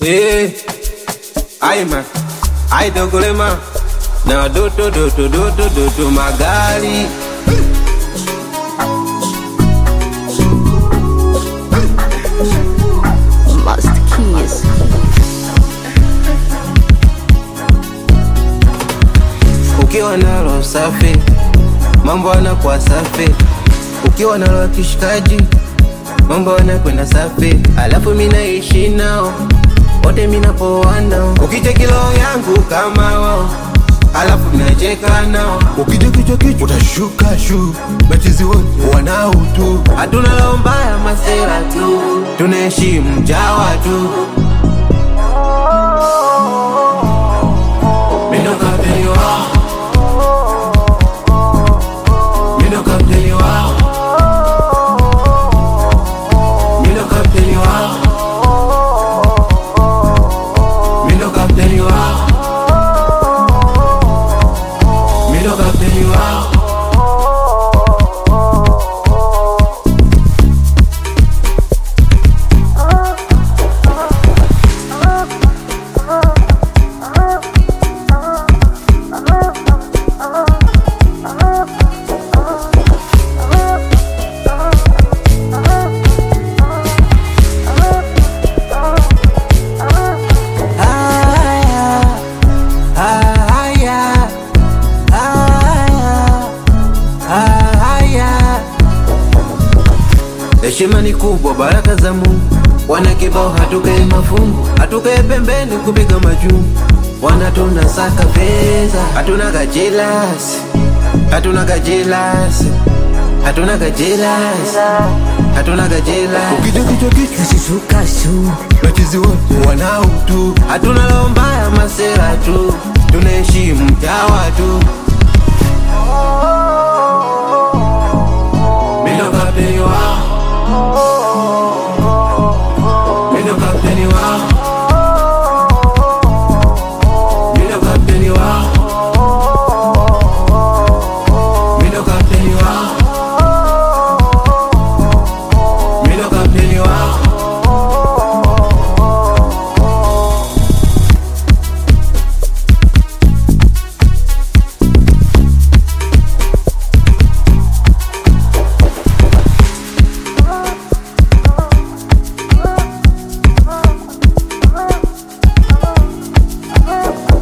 Eh, ai ma, ai dogolema na doto doto doto doto magari Master Keys. ukiwa nalo safi, mambo yanakuwa safi. Ukiwa nalo kishikaji, mambo yanakwenda safi. Alafu mimi naishi nao wote, mimi napoa nao. Ukija kilo yangu kama wao, alafu nacheka nao. ukija kichwa kichwa utashuka shu machizi wote wanao tu Hatuna roho mbaya, masera tu, tunaheshimu jawa tu. Mimi ndo kapteni wao, mimi ndo kapteni wao, mimi ndo kapteni wao, mimi ndo kapteni wao, mimi ndo kapteni wao. Haya, haya, haya, haya. Heshima ni kubwa, baraka za Mungu. Wana kibao hatukae mafungu, hatukae pembeni kupiga majungu. Wana tunasaka pesa, hatuna gajelasi, hatuna gajelasi, hatuna gajelasi, hatuna gajelasi. ukija kichwa kichwa Kashishuka shu. machizi wote wanao tu Hatuna roho mbaya, masera tu, tunaheshimu jawa tu.